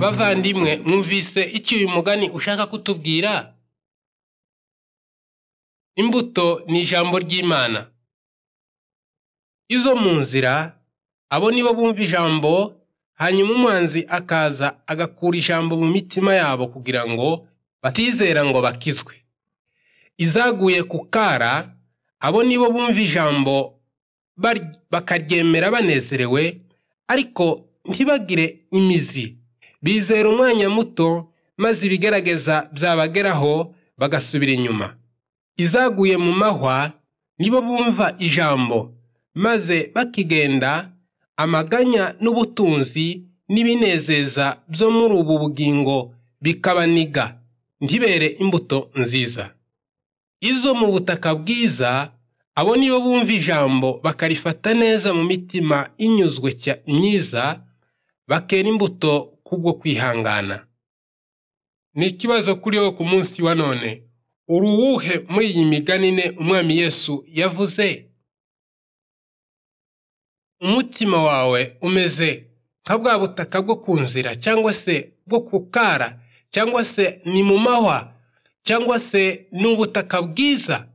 bavandimwe mwumvise iki uyu mugani ushaka kutubwira imbuto ni ijambo ry'imana izo mu nzira abo nibo bumva ijambo hanyuma umwanzi akaza agakura ijambo mu mitima yabo kugira ngo batizera ngo bakizwe izaguye ku kara abo nibo bumva ijambo bakaryemera banezerewe ariko ntibagire imizi bizera umwanya muto maze ibigaragaza byabageraho bagasubira inyuma izaguye mu mahwa nibo bumva ijambo maze bakigenda amaganya n'ubutunzi n'ibinezeza byo muri ubu bugingo bikabaniga ntibere imbuto nziza izo mu butaka bwiza abo nibo bumva ijambo bakarifata neza mu mitima inyuzwe myiza bakera imbuto kubwo kwihangana ni ikibazo kuri wowe ku munsi wa none uri uwuhe muri iyi miganine umwami yesu yavuze umutima wawe umeze nka bwa butaka bwo ku nzira cyangwa se bwo ku kara cyangwa se ni mu mahwa cyangwa se ni ubutaka bwiza